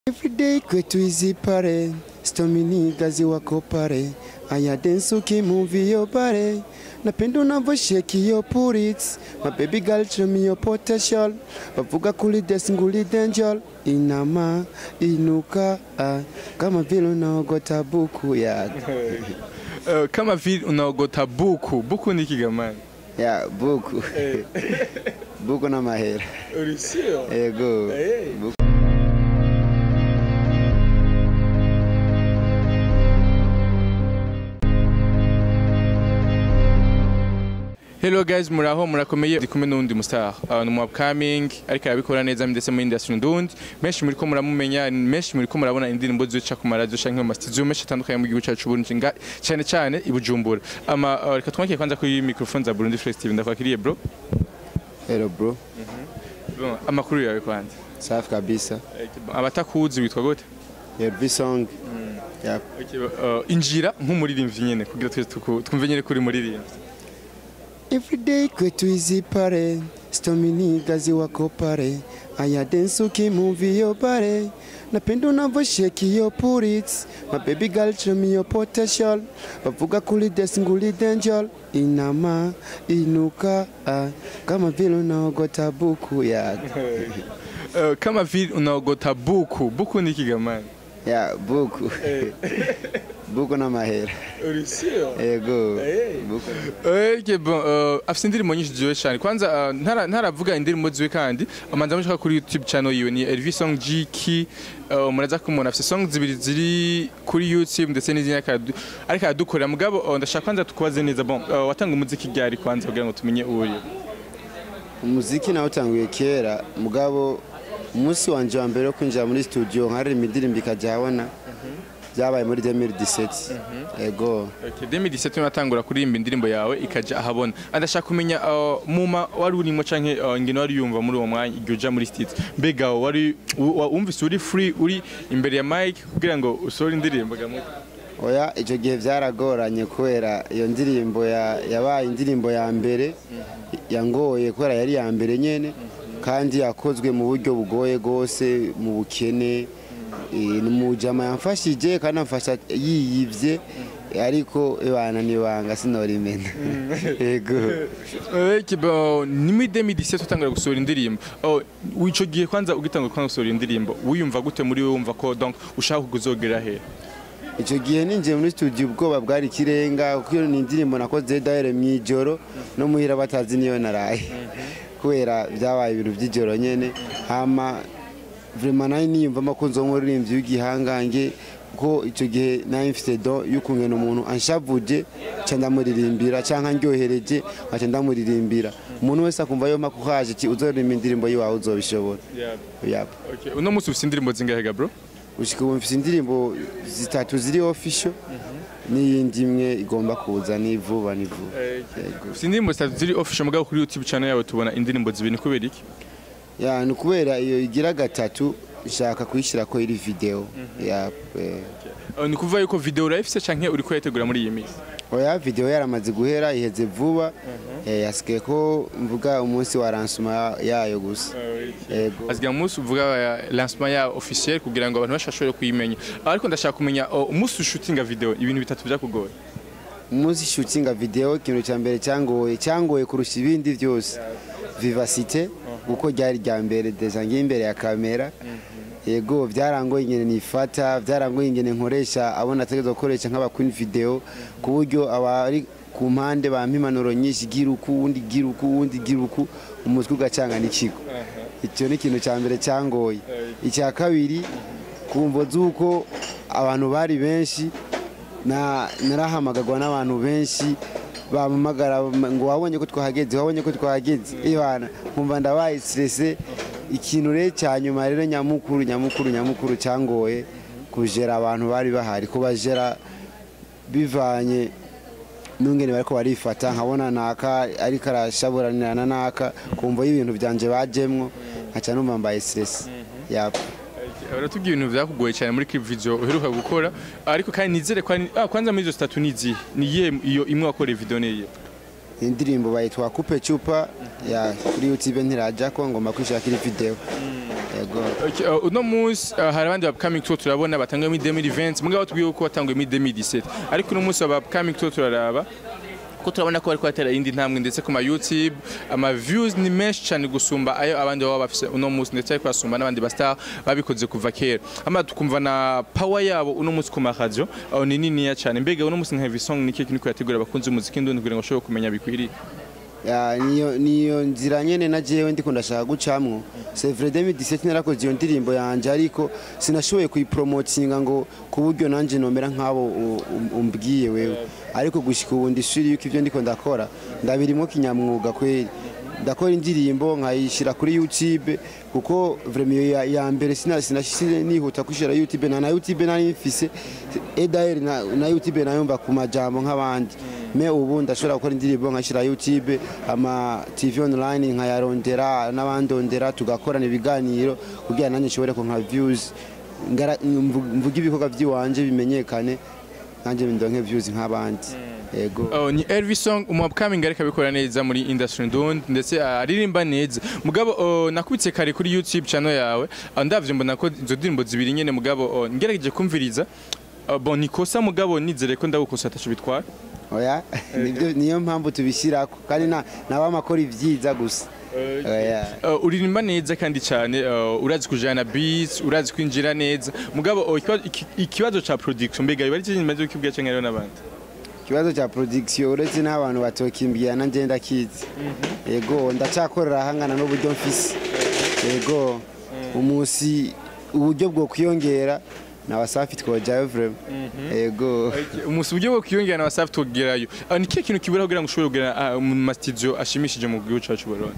Everyday kwetu hizi pare stomini gazi wako pare aya densuki movie yo pare napenda unavyosheki yo purit my baby girl show me your potential bavuga kuli desi nguli denjol inama inuka ah, kama vile unaogota buku ya Uh, kama vile unaogota buku buku ni kigamani ya buku buku na mahera urisio ego Hey. buku. Hello guys muraho murakomeye ndi kumwe n'undi mustar uh, ni upcoming ariko arabikora neza ndetse mu industry ndundi menshi muri ko muramumenya menshi muri ko murabona indirimbo zica ku maradio canke mu mastudio menshi atandukanye mu gihugu cyacu Burundi nga cyane cyane i Bujumbura ama uh, reka twakire kwanza kuri microphone za Burundi Festival ndakwakiriye bro hello bro Bon, amakuru yawe kwanza safi kabisa abatakuzi witwa gute Elvis song ya Okay, uh, injira nk'umuririmbyi nyene kugira twese tuku- twumve nyene kuri muririmbyi Everyday kwetu hizi pare stomini gazi wako pare aya densuki movie yo pare napenda unavyosheki yo purit my baby girl show me your potential bavuga kuli desi nguli denjol inama inuka ah, kama vile unaogota buku ya uh, kama vile unaogota buku buku ni kigamani ya buku buku na mahera urisio ego Hey. buku Okay, bon, uh, afite indirimbo nyinshi ziwe cyane kwanza uh, ntara- ntaravuga indirimbo ziwe kandi amanza mushaka kuri youtube channel yiwe ni Elvis Song GK uh, muraza kumubona afite song zibiri ziri kuri youtube ndetse n'izindi ariko aradu- ariko aradukorera mugabo uh, ndashaka kwanza tukubaze neza bon uh, watanga umuziki ryari kwanza kugira ngo tumenye uwo uri umuziki nawe utanguye kera mugabo umunsi wanje wa mbere wo kwinjira muri studio nkaririmba indirimbo ikajya habona byabaye muri 2017 ego Okay, 2017 unatangura kuririmba indirimbo yawe ikaja ahabona andashaka kumenya uh, muma wari urimo canke uh, ingene wari yumva muri uwo mwanya igihe uja muri studio mbega wari u- wa- wumvise uri free uri imbere ya mic kugira ngo usohore indirimbo gamuto oya icyo gihe byaragoranye kubera iyo ndirimbo ya- yabaye indirimbo ya mbere yangoye kubera yari iya mbere nyene kandi yakozwe mu buryo bugoye rwose mu bukene Eh, ni umujama yamfashije kandi amfasha yiyivye ariko ibana nibanga sinorimena ego Okay, bon, ni muri 2017 utangura gusohora indirimbo oh, ico gihe kwanza ugitangura kwanza gusohora indirimbo wiyumva gute muri wewe wumva ko donc ushaka kuzogera he icyo gihe ninjiye muri studio ubwoba bwari ikirenga kuko iyo ni indirimbo nakoze dahere mu ijoro no muhira batazi niyo naraye kubera byabaye ibintu by'ijoro nyene hama vraiment nayo niyumvamo ko nzonka uririmbyi w'igihangange ko icyo gihe nayo mfite do y'ukungena umuntu anshavuje nca ndamuririmbira canke ndyohereje nkaca ndamuririmbira umuntu wese akumva yoma ko haje ki uzoririmba indirimbo yiwawe uzobishobora yapa okay. uno musi ufite indirimbo zingahe ga bro gushika ubu mfite indirimbo zitatu ziri official n'iyindi imwe igomba kuza ni vuba ni vuba Yego. ufite indirimbo zitatu ziri official mugabo kuri youtube channel yawe tubona indirimbo zibiri ni kubera iki ya ni ukubera iyo igira gatatu nshaka kuyishyira ko iri video ya eh, Uh, ni kuvuga yuko video urayifise canke uri kuyategura muri iyi minsi oya video yaramaze guhera iheze vuba eh, yasigaye ko mvuga umunsi wa lancement yayo gusa yego asigaye umunsi uvuga uh, lancement ya officiel kugira ngo abantu bashobore kuyimenya ariko ndashaka kumenya uh, umunsi ushutinga video ibintu bitatu byakugoye umunsi shootinga video ikintu cya mbere cyangoye cyangoye kurusha ibindi byose vivacité kuko ryari rya mbere deja ngiye imbere ya kamera yego byarangoye ingene nifata byarangoye ingene nkoresha abo nategerezwa gukoresha nk'abakwini video ku buryo abari ku mpande bampa impanuro nyinshi gira uku uwundi gira uku uwundi gira uku umutwe ugacanga n'ikigo icyo ni ikintu cya mbere cyangoye icya kabiri kumvo z'uko abantu bari benshi na narahamagagwa n'abantu benshi bampamagara ngo wabonye ko twahageze wabonye ko twahageze ibana nkumva ndabaye stresse ikintu rero cya nyuma rero nyamukuru nyamukuru nyamukuru cyangoye kujera abantu bari bahari kubajera bivanye n'ungene bariko barifata nkabona naka ariko arashaburanirana naka kumva y'ibintu byanje bajemwo nkaca numva mbaye stress yap baratubwira ibintu byakugoye cyane muri clip video uheruka gukora ariko kandi nizere ko ari- ah, kwanza muri izo zitatu ni izihe ni iyihe iyo imwe wakoreye video ni iyihe indirimbo bayitwa kupe chupa ya kuri youtube ntiraja ko ngomba kwishakira video yego Okay, uh, uno munsi uh, hari abandi upcoming tour turabona batanguye muri 2020 mugabo tubwiye ko batanguye muri 2017 ariko uno munsi aba upcoming tour turaraba ko turabona ko bariko batera indi ntambwe ndetse ku ma YouTube ama views ni menshi cyane gusumba ayo abandi baba bafise uno munsi ndetse ariko basumba n'abandi ba star babikoze kuva kera ama tukumva na power yabo uno munsi ku ma radio uh, ni niniya cyane mbega uno munsi nka heavy song ni kiki niko yategura abakunzi umuziki ndundi kugira ngo bashobore kumenya bikwiriye Ya, niyo niyo nzira nyene na jewe ndiko ndashaka gucamwo c'est vrai 2017 narakoze iyo ndirimbo yanje ariko sinashoboye kuyipromotinga ngo ku buryo nanje nomera nk'abo u- u- umbwiye wewe ariko gushika ubu ndishuri yuko ivyo ndiko ndakora ndabirimo kinyamwuga kweri ndakora indirimbo nkayishira kuri YouTube kuko vraiment iyo ya, ya mbere sina sinashise nihuta kushira YouTube na na YouTube nari mfise edaer na, na YouTube nayumva ku majambo nk'abandi me ubu ndashobora gukora indirimbo nkashira YouTube ama TV online nkayarondera n'abandondera tugakorana ibiganiro kugira nanjye nshobore ku nka views ngara- mvu- mvuge ibikorwa by'iwanje bimenyekane nanjye ndonke views nk'abandi yego Oh, ni Elvis Song umu upcoming ariko abikora neza muri industry ndundi ndetse uh, aririmba neza mugabo uh, nakubitse kare kuri YouTube channel yawe uh, ndavye mbona ko izo ndirimbo zibiri nyene mugabo uh, ngerageje kumviriza uh, bon nikosa mugabo nizere ko ndagukosa ataco bitwara oya nibyo niyo mpamvu tubishyirako kandi na nabamakora ibyiza gusa oya Uh, uririmba neza kandi cyane uh, urazi kujana beats urazi kwinjira neza mugabo uh, ikibazo- iki- ikibazo ca production mbega biba ari cyo nyuma y'ukibwa cyangwa rero n'abandi ikibazo cya production uretse n'abantu batokimbwira na njye ndakizi yego ndacyakorera ahangana n'uburyo mfise yego umunsi uburyo bwo kwiyongera na wasafi twojayo vrema yego umunsi uburyo bwo kwiyongera na wasafi tugerayo uh, ni kihe kintu kibura kugira ngo ushobore kugera uh, mu mastudio ashimishije mu gihugu cacu Burundi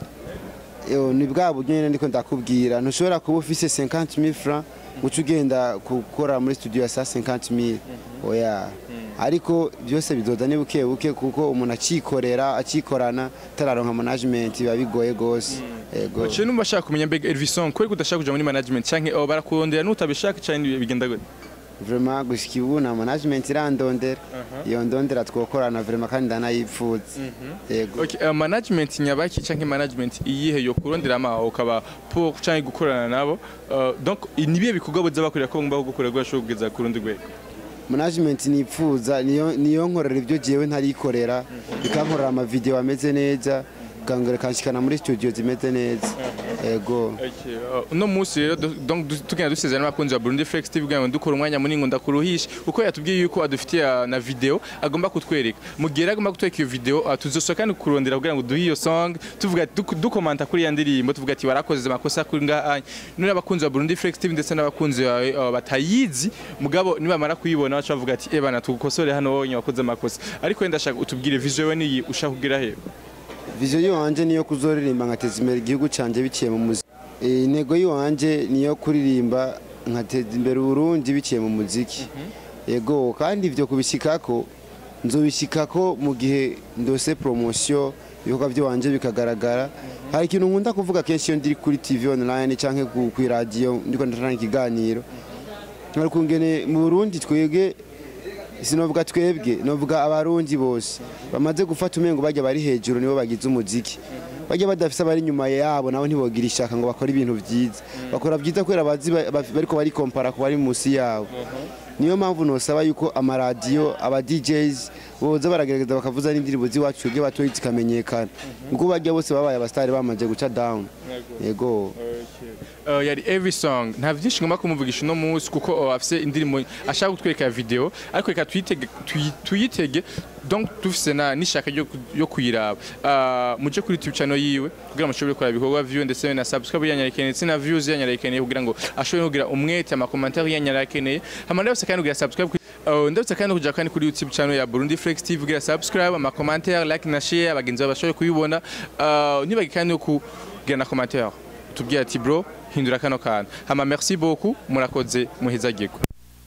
Yo, ni bwa buryo nyine ndiko ndakubwira ntushobora kuba ufise 50000 francs uca ugenda gukora muri studio ya sa 50000 oya ariko byose bizoza ni buke buke kuko umuntu acikorera acikorana tararonka management biba bigoye gose yego Cyo numva ashaka kumenya mbega Elvis Song kweri udashaka kuja muri management canke oh, barakurondera nutabishaka cyane bigenda gute vraiment gushika ubu na management irandondera iyo ndondera twokorana vraiment kandi ndanayipfuza yego Okay, uh, management nyabaki canke management iyihe yo kurondera ama ukaba pour canke gukorana nabo uh, donc nibiye bikorwa boza bakorera ko ngomba gukora gashobora kugeza ku rundi rwego management nipfuza niyo niyo nkorera ibyo jewe ntarikorera ikankorera ama video ameze neza kangere kanshikana muri studio zimeze neza yego Okay, uh, uno munsi rero du- donc du- tugenda dusezerana n'abakunzi ba Burundi Flex TV kugira ngo dukora umwanya munini ngo ndakuruhishe kuko yatubwiye yuko adufitiye uh, na video agomba kutwereka mu gihe rero agomba kutwereka iyo video uh, tuzosohoka kandi kurondera kugira ngo duhe iyo song tuvuga duk- dukomanta kuri ya ndirimbo tuvuga ati warakoze amakosa kuri ngaha none abakunzi ba Burundi Flex TV ndetse n'abakunzi bawe uh, batayizi mugabo nibamara kuyibona baca bavuga ati ebana tugukosore hano wonye wakoze amakosa ariko wenda ndashaka utubwire vision yawe niyi ushaka kugira he vision yiwanje niyo kuzoririmba nkateza imbere igihugu canje biciye mu muziki Eh, intego yiwanje niyo kuririmba nkateza imbere uburundi biciye mu muziki yego kandi ivyo kubishikako nzobishikako mu gihe ndose promotion ibikorwa by'iwanje bikagaragara hari ikintu nkunda kuvuga kenshi iyo ndiri kuri tv online canke ku ku radio ndiko ndatanga ikiganiro nkari kungene mu burundi twebwe sinovuga twebwe novuga abarundi bose bamaze gufata umengo bajya bari hejuru nibo bagize umuziki bajya badafise abari inyuma yabo nabo ntibogira ishaka ngo bakore ibintu byiza bakora byiza kubera bazi ba- ba- bariko barikompara ku bari munsi yabo niyo mpamvu nosaba yuko amaradiyo aba DJs boza baragerageza bakavuza n'indirimbo z'iwacu twebwe batoyi zikamenyekana ubwo bajya bose babaye abasitari bamaze guca down yego Uh, yari every song nta byinshi ngomba kumuvugisha uno munsi kuko uh, afise indirimbo ashaka kutwereka ya video ariko reka tuyitege tuyi- tuyitege donc dufise na nishaka ryo ku- yo kuyiraba uh, muje kuri YouTube channel yiwe kugira mushobore kuraba ibikorwa view ndetse na subscribe yanyarekeneye ndetse na views yanyarekeneye kugira ngo ashobore kugira umwete ama commentaire yanyarekeneye hama ndabose kandi kugira subscribe kuri- Uh, ndabutse kandi kuja kandi kuri YouTube channel ya Burundi Flex TV kugira subscribe ama commentaire like na share abagenzi bawe bashobore kuyibona uh, nibagi kandi no kugira na commentaire tubwira ati bro hindura kano kantu hama merci beaucoup murakoze muhezagirwe